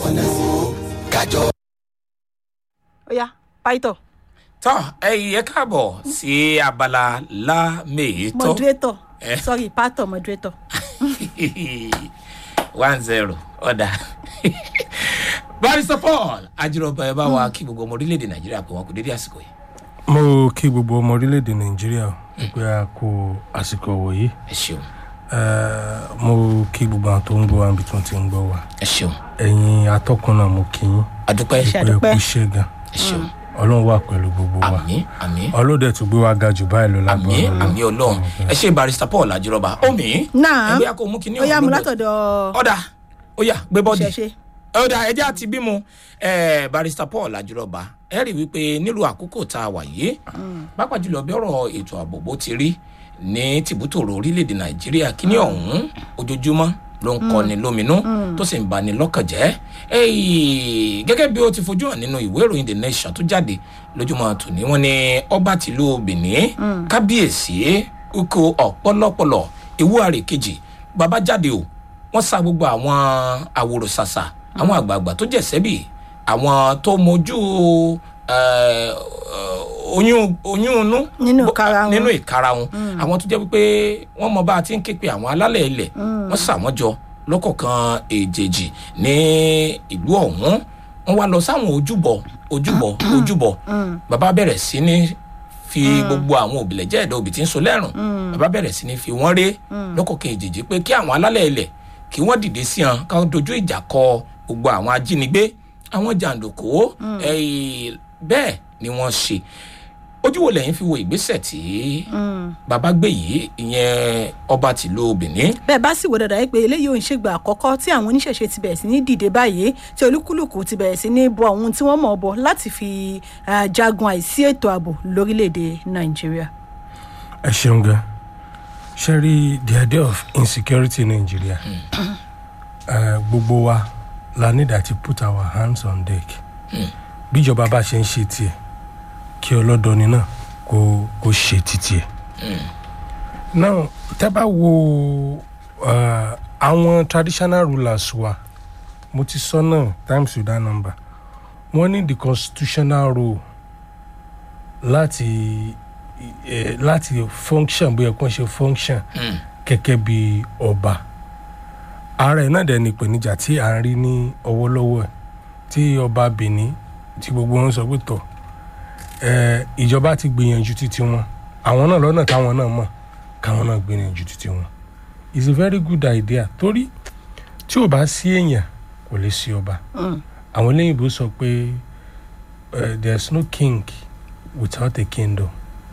kájọ. ó yá pàìtọ̀ tọ́ ẹ̀yin ẹ káàbọ̀ sí abala lámèétọ́ moderator Eh. sorry pàtọ̀ moderator. one zero ọ̀dà barrister paul ajírọ̀bà ẹ bá wa kí gbogbo ọmọ orílẹ̀-èdè nàìjíríà pé wọn kò dédé àsìkò yìí mo kí gbogbo ọmọ orílẹ̀-èdè nàìjíríà pé a kó àsìkò wòye ẹ ṣeun mo kí gbogbo àwọn tó ń gbọ́ wa níbi tí wọ́n ti ń gbọ́ wa ẹ ṣeun ẹ̀yin atọ́kùn náà mo kí yín adúpẹ́ Ṣe pé ẹ àdúpẹ́. kú iṣẹ́ gan ẹ ṣeun ọlọ́run wà pẹ̀lú gbogbo wa àmì àmì ọlọ́dẹ tó gbé wa ga jù báyìí lọ àmì lágbára àmì ọlọ́run ẹ ṣe barrister paul ajírọ̀bà omi náà ẹgbẹ́ akọ mú kíní ó yá mu ọ̀hún lóde. látọ̀dọ̀ ọ̀dà ó yá gbé bọ́ọ̀dì ṣẹ̀ṣẹ̀ ọ̀dà ẹjẹ́ àti bímọ eh, barrister paul ajírọ̀bà ẹ rí i wípé nílùú àkókò tá a wà yìí pàápàá jùlọ bí ọ̀rọ̀ ètò ààbò bó ti rí ní tìbútòrò orílẹ̀-èdè nàìjíríà kíní ọ̀hún ojoojúmọ́ ló ń kọni lóminú tó sì ń bani lọ́kàn jẹ́ Èyí, gẹ́gẹ́ bí ó ti fojú hàn nínú ìwé ìròyìn the nation tó jáde lójúmọ́ tòní wọ́n ní ọba tìlú benin kábíyèsí oko ọ̀pọ̀lọpọ̀lọ ewu àrè kejì bàbá jáde o wọ́n sa gbogbo àwọn àwòrò ṣàṣà àwọn àgbààgbà tó jẹ̀ sẹ́bì àwọn tó mojú eh, oyún oyún inú Nínú bó- ìkara wọn. nínú ìkara wọn àwọn tó jẹ́ wípé wọ́n mọ bá a ti ń ké pe àwọn alálẹ̀ ilẹ̀ wọ́n sà wọ́n jọ lọ́kọ̀ọ̀kan èjèèjì ní ìlú ọ̀hún wọ́n wá lọ sáwọn ojúbọ ojúbọ ojúbọ bàbá bẹ̀rẹ̀ sí ní fi gbogbo àwọn òbílẹ̀ jẹ́ ẹ̀dá òbí tí ń so lẹ́rùn bàbá bẹ̀rẹ̀ sí ní fi wọ́n ré lọ́kọ̀ọ̀kan èjèèjì pé kí àwọn alálẹ̀ ilẹ̀ kí wọ́n dìde sí hàn ká dojú ìjà kọ gbogbo àwọn ajínigbé àwọn jàǹdùkú ẹ̀yìn bẹ́ẹ̀ ni wọ́n ṣe ojú wo lẹ́yìn fi wo ìgbésẹ̀ tí bàbá gbé yìí ìyẹn ọba tìlú benin bẹ́ẹ̀ bá sì wò dáadáa pé eléyìí ò ń ṣègbà àkọ́kọ́ tí àwọn oníṣẹ̀ṣe ti bẹ̀rẹ̀ sí ní dìde báyìí tí olúkúlùkù ti bẹ̀rẹ̀ sí ní bọ ohun tí wọ́n mọ̀ ọ́ bọ láti fi ah, jagun àìsí ètò ààbò lórílẹ̀‐èdè nàìjíríà. ẹ ṣeun gan ṣe rí the idea of insecurity in nigeria eh, gbogbo wa la need to put our hands on deck bíjọba bá ṣe ń ṣe tiẹ̀ kí ọlọ́dọni náà kó kó ṣe títí ẹ̀. now tẹ́ bá wo eh, àwọn traditional rulers wa mo ti sọ náà times with that number wọ́n ní the constitutional role láti eh, láti function bóyá kó ṣe function gẹ́gẹ́ bí ọba ara ẹ̀ náà dẹ̀ ni ìpèníjà tí à ń rí ní ọwọ́lọ́wọ́ ẹ̀ tí ọba benin tí gbogbo wọn sọ pé tọ̀ ẹ̀ ìjọba ti gbìyànjú títí wọn àwọn náà lọ́nà táwọn náà mọ̀ káwọn náà gbìyànjú títí wọn it's a very good idea torí tí ò bá sí èèyàn kò lè sí ọba àwọn eléyìnbó sọ pé uh, there's no king without a kingdom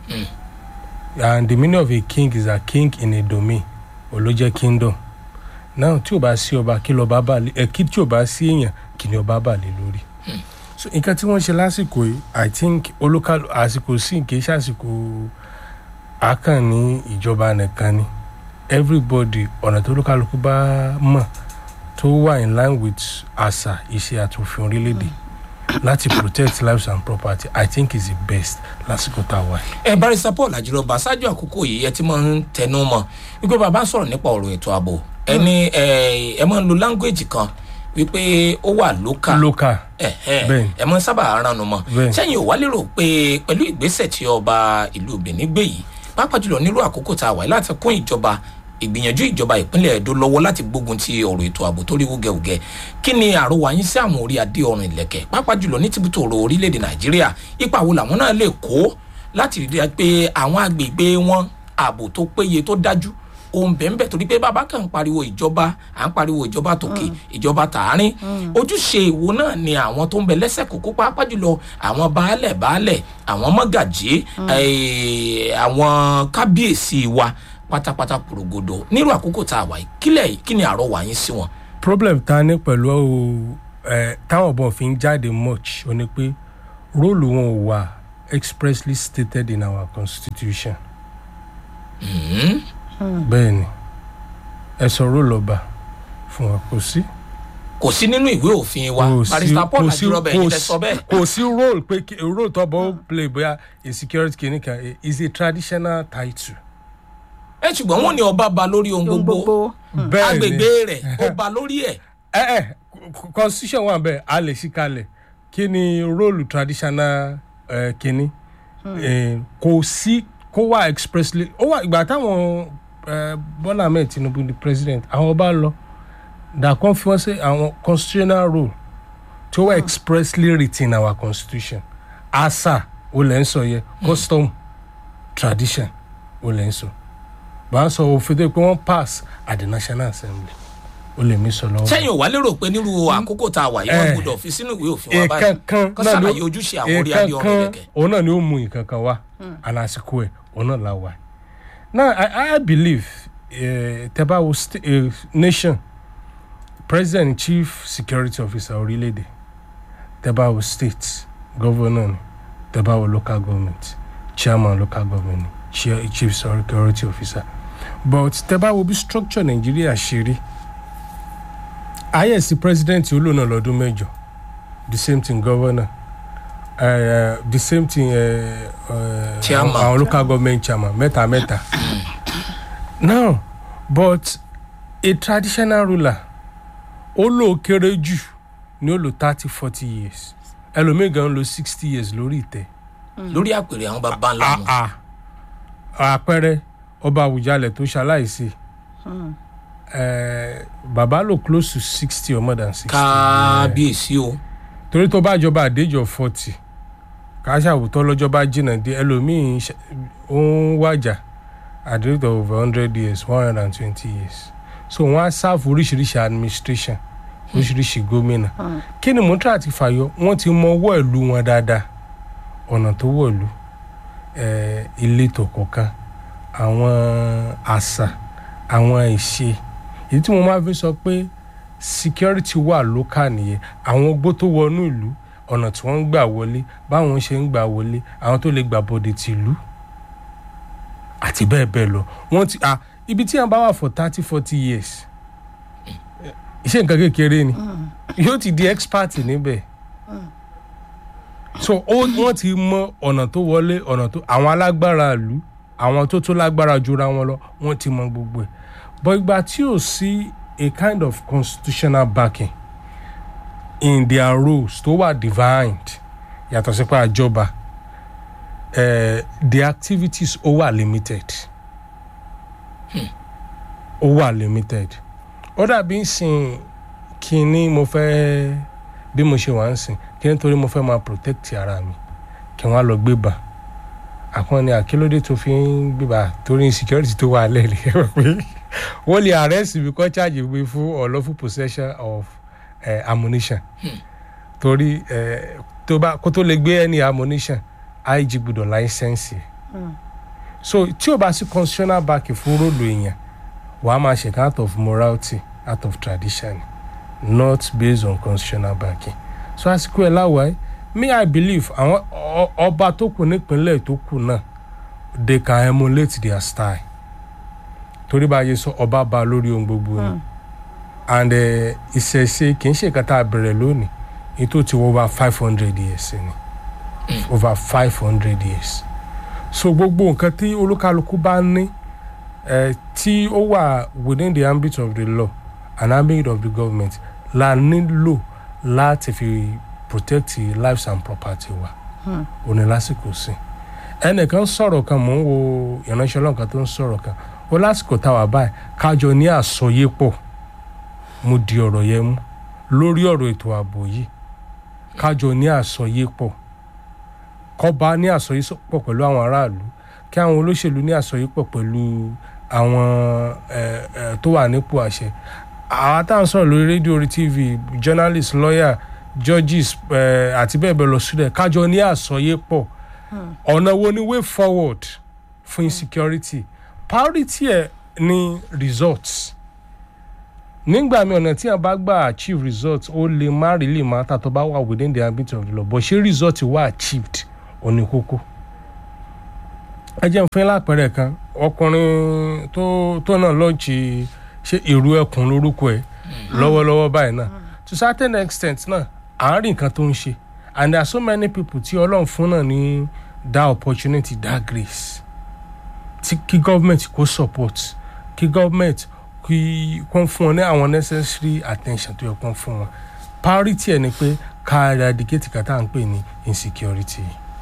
and the meaning of a king is a king in a domain olójẹ kingdom now tí o bá sí ọba kí lọba bá lé ẹ kí tí o bá sí èèyàn kí ni ọba bá lé lórí so nǹkan tí wọ́n ṣe lásìkò yìí i think olókàlù àsìkò sí kì í ṣàsìkò àkàn ní ìjọba nìkan ni everybody ọ̀nà tó olókàlùkù bá mọ̀ tó wà in line with àṣà ìṣe àtòfin orílẹ̀-èdè láti protect lives and property i think is the best lásìkò tá a wà yìí. ẹ barrister paul àjírọba ṣáájú àkókò yìí ẹ ti máa ń tẹnu mọ́ wípé bàbá ń sọ̀rọ̀ nípa ọ̀rọ̀ ètò ààbò ẹni ẹ ẹ máa ń lo language kan wípé ó wà local local ẹhẹn Bẹ́ẹ̀ni. ẹ mọ sábà ránnu mọ Bẹ́ẹ̀ni. sẹyìn ò wá lérò pé pẹlú ìgbésẹ tí ọba ìlú benin gbé yìí pàápàá jùlọ nílùú àkókò tá a wà yìí láti kún ìjọba ìgbìyànjú ìjọba ìpínlẹ̀ èdò lọ́wọ́ láti gbógun ti ọ̀rọ̀ ètò ààbò tó rí wúgẹ́wúgẹ́ kí ni àròwà yín sí àwọn orí adé ọrùn ìlẹ̀kẹ̀ pàápàá jùlọ ní tìbútò ọ̀rọ̀ orílẹ̀-èdè nàìjíríà ipa wo làwọn náà lè kó láti rí i pé àwọn agbègbè wọn ààbò tó péye tó dájú ohun bẹ́ẹ̀nbẹ́ẹ̀ torí pé bàbá kan ń pariwo ìjọba à ń pariwo ìjọba tòkè ìjọba tààrin ojúṣe ìwo náà ni àwọn tó ń bẹ lẹ́sẹ̀ kókó pàápàá jùlọ àwọn baálẹ̀ baálẹ̀ àwọn mọ́gàjí eh, àwọn kábíyèsí wa pátápátá pòrògodò nírú àkókò tá a wà yìí kílẹ̀ kí ni àrọ́wà yín sí wọn. problem ta ní pẹ̀lú ẹ táwọn ọ̀bọ̀n fi ń jáde much ó ní pé róòlù wọn ò wà expressly stated in our constitution. bẹ́ẹ̀ ni ẹ sọ róòlù ọba fún wa kò sí. kò sí nínú ìwé òfin wa kò sí- barista paul kò sí- àjírọbẹ kò yìí lẹ sí- sọ bẹ́ẹ̀. kò sí role pé kí- role tó bọ́ play bóyá a security kìnìkan eh, is a traditional title. ẹ ṣùgbọ́n wọn ní ọba ba lórí ohun ohun gbogbo gbogbo bẹ́ẹ̀ ni agbègbè rẹ̀ ó ba lórí ẹ̀ ẹ ẹ constitution wà bẹ́ẹ̀ a lè ṣí kalẹ̀ kí ni róòlù traditional uh, kínní Eh, kò sí kó wà expressly ó wà ìgbà táwọn eh, Bọ́lá Ahmed Tinubu di president àwọn ọba lọ dàkọ́ fi wọ́n sí àwọn constitutional rule tí ó wà expressly written in our constitution àṣà ó lẹ́ ń sọ yẹ custom tradition ó lẹ́ ń sọ bá a sọ òfin tó yẹ pé wọ́n pass at the national assembly ó lè mí sọ lọ́wọ́. sẹ́yìn ò wá lérò pé nírú àkókò tá a wà yìí wọ́n Eh. gbọ́dọ̀ fi sínú ìwé òfin wa báyìí ìkankan kó náà ló ṣàlàyé ojúṣe àwọn orí adé ọ̀rọ̀ ìkankan yẹ̀kẹ́. òun náà ni ó mú ìkankan wá àlàsìkò ẹ̀ òun náà la wà. now i i believe uh, tẹ́bá wo sta- uh, nation president chief security officer orílẹ̀-èdè tẹ́bá wo state governor ni tẹ́bá wo local government chairman local government ni chair- chief security officer but tẹ́bá wo bí structure nàìjíríà ṣe rí ayẹ̀sí president olóòna lọ́dún mẹ́jọ the same thing governor uh, the same thing uh, uh, Chairman. àwọn local government chairman mẹ́ta mẹ́ta now but a traditional ruler ó lò ó kéré jù ní ó lò thirty forty years ẹlòmíì gan lò sixty years lórí ìtẹ́ lórí àpèrè àwọn bàbá ńlá wọn. ah ah àpẹẹrẹ ọba àwùjalẹ̀ tó ṣaláìsí eh, bàbá lò close to sixty or more than sixty kábíyèsí o torí tó bá jọba àdéjọ forty káṣàwùtọ́ lọ́jọ́ bá jìnnà dé ẹlòmíín ṣe- ó ń wájà at the rate of over hundred years one hundred and twenty years so wọ́n á sáàfù oríṣiríṣi administration oríṣiríṣi gómìnà kí ni mọ́tò àti fàyọ wọ́n ti mọ ọwọ́ ìlú wọn dáadáa ọ̀nà tó wọ̀lú eh, ìletò kọ̀ọ̀kan àwọn àṣà àwọn ìṣe èyí tí mo máa fi sọ pé security wà lókà nìyẹn àwọn ogbó tó wọnú ìlú ọ̀nà tí wọ́n ń gbà wọlé báwọn ṣe ń gbà wọlé àwọn tó lè gbà bọ̀dẹ̀ tìlú àti bẹ́ẹ̀ bẹ́ẹ̀ lọ wọ́n ti ah ibi tí wọ́n bá wà for thirty forty years iṣẹ́ nǹkan kékeré ni yóò ti di expert níbẹ̀ so ó wọ́n ti mọ ọ̀nà tó wọlé ọ̀nà tó àwọn alágbára ìlú àwọn tó tó lágbára jura wọn lọ wọ́n ti mọ gbogbo ẹ̀ but ìgbà tí ò sí a kind of constitutional backing in their roles tó wà divined yàtọ̀ sí pé àjọba eh, the activities ó wà limited ó wà limited ó dàbí sìn kínní mo fẹ́ bí mo ṣe wà ń sìn kí nítorí mo fẹ́ máa protect ara mi kí wọ́n á lọ gbé bá àkànni àkílódé tó fi ń gbébà torí insecurity tó wà lẹ́ẹ̀lì ẹ mọ̀ pé wọ́n lè arrest mi kọ́ charge mi fún unlawful possession of eh, ammunition torí eh, tó bá kó tó lè gbé any ammunition IG gbọ́dọ̀ láísẹ́ǹsì ẹ̀ so tí o bá sí constitutional back fún róòlù èèyàn wàá máa ṣe out of morality out of tradition not based on constitutional backing so àsìkò ẹ̀ láwàá me i believe àwọn ọ- ọba tó kù nípínlẹ̀ tó kù náà they can emulate their style torí bá a yẹ sọ ọba ba lórí ohun gbogbo ni and eh, ìṣẹ̀ṣe kì í ṣe nǹkan tá a bẹ̀rẹ̀ lónìí èyí tó ti wọ over five hundred years ni over five hundred years so gbogbo nǹkan tí olúkálukú bá ní eh, tí ó wà within the ambit of the law and ambit of the government la nílò láti fi protect lives and property wa òní lásìkò sí ẹnìkan sọ̀rọ̀ kan mò ń wo ìránṣẹ́ ọlọ́run kan tó ń sọ̀rọ̀ kan ó lásìkò táwa báyìí kájọ ní àsọyépọ̀ mo di ọ̀rọ̀ yẹn mú lórí ọ̀rọ̀ ètò ààbò yìí kájọ ní àsọyépọ̀ kọ́ba ní àsọyépọ̀ pẹ̀lú àwọn aráàlú kí àwọn olóṣèlú ní àsọyépọ̀ pẹ̀lú àwọn ẹ̀ ẹ̀ tó wà nípò àṣẹ àwa tá à ń sọ̀rọ̀ lórí rédíò orí tv journalist lawyer judges ẹ̀ àti bẹ́ẹ̀ bẹ́ẹ̀ lọ sílẹ̀ kájọ ní àsọyépọ̀ ọ̀nà wo ni way forward fún insecurity priority ẹ̀ ní results nígbà míì ọ̀nà tí a bá gbà achieve results ó lè má really matter tó bá wà within the ambit of the law but ṣé result wà achieved ó ní kókó. ẹ jẹ́ n fún yín lápẹẹrẹ kan ọkùnrin tó tó náà lọ́ọ̀jì ṣe èrò ẹkùn lórúkọ ẹ̀ lọ́wọ́lọ́wọ́ báyìí náà to certain extent náà àárín nǹkan tó ń ṣe and there are so many people tí ọlọ́run fún náà ní that opportunity that grace tí kí government kó support kí government kí kó fún wọn ní àwọn necessary attention tó yẹ kó fún wọn priority ẹ̀ ni pé ká eradicate kàtà ń pè ní insecurity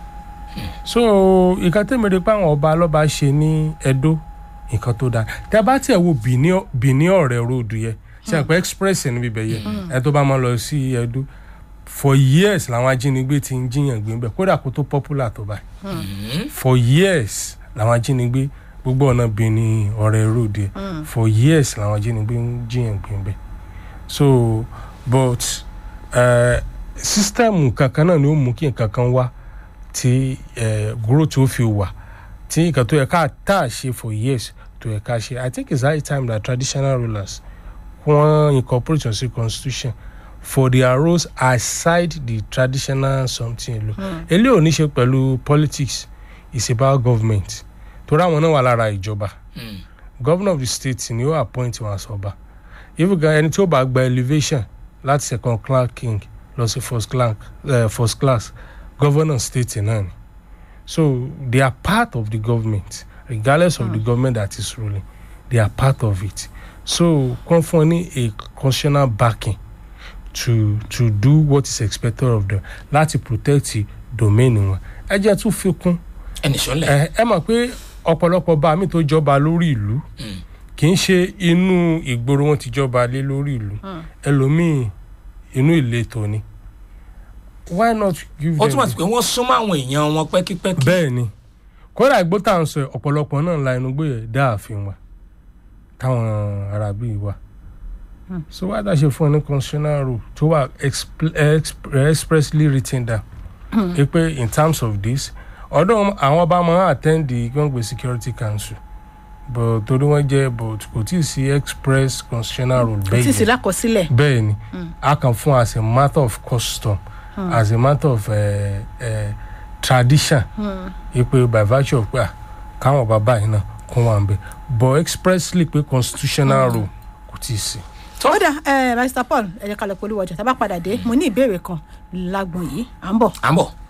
so nǹkan tẹ́mi rí pé àwọn ọba lọ́ba ṣe ní Ẹdó nǹkan tó dáa tẹ́ bá tiẹ̀ wo Benin- Benin ọ̀rẹ́ road yẹ ṣe àpẹ express níbi bẹ̀ yẹ ẹ tó bá máa lọ sí Ẹdó for years làwọn ajínigbé ti ń jiyàn gbé bẹ́ẹ̀ kódà kó tó popular tó báyìí for years làwọn ajínigbé gbogbo ọ̀nà Benin ọ̀rẹ́ road yẹ for years làwọn ajínigbé ń jiyàn gbé bẹ́ẹ̀ so but uh, system kankan náà ni ó mú kí nǹkan kan wá tí uh, growth ó fi wà tí nǹkan tó yẹ ká tá a ṣe for years tó yẹ ká ṣe i think it's high time that traditional rulers wọ́n incorporate your constitution for their roles aside the traditional something lo eléyìí ò ní ṣe pẹ̀lú politics it's about government torí àwọn náà wà lára ìjọba governor of the state ni ó appoint wọn as ọba if ẹni tí ó bá gba elevation láti second class king lọ sí first class uh, first class governor state náà ni so they are part of the government regardless of the government that is ruling they are part of it so kàn fún ọ ní a constitutional backing to to do what is expected of them láti protect domain wọn ẹ jẹ́ tún fi kún ẹnì sọlẹ ẹ ẹ mọ̀ pé ọ̀pọ̀lọpọ̀ bá mi tó jọba lórí ìlú kì í ṣe inú ìgboro wọn ti jọba lé lórí ìlú ẹlòmíì inú ìletò ni why not give ó them túmọ̀ sí pé wọ́n súnmọ́ àwọn èèyàn wọn pẹ́kípẹ́kí bẹ́ẹ̀ ni kódà ìgbó tá à ń sọ ẹ̀, ọ̀pọ̀lọpọ̀ náà la inú gbé ẹ̀ dá ààfin wa táwọn arábí wa so why that ṣe fún ọ ní constitutional rule tó wà expl- exp- expressly written down ẹ pé in terms of this ọdún àwọn ọba máa attend the gbọ̀ngbẹ̀ security council but torí wọ́n jẹ́ but kò tí ì sí express constitutional rule kò bẹ́ẹ̀ tí ì sí yẹn lákọsílẹ̀ bẹ́ẹ̀ ni a kàn fún as a matter of custom as a matter of uh, uh, tradition ipe by virtue of pé ah, káwọn bàbá yìí náà kún wà ń bẹ but expressly pé constitutional rule kò tí ì sí. ó dà ẹ mr paul ẹ jẹ́ ká lọ polówó ọjà tá a bá padà dé mo ní ìbéèrè kan lágbọn yìí à ń bọ̀. à ń bọ̀.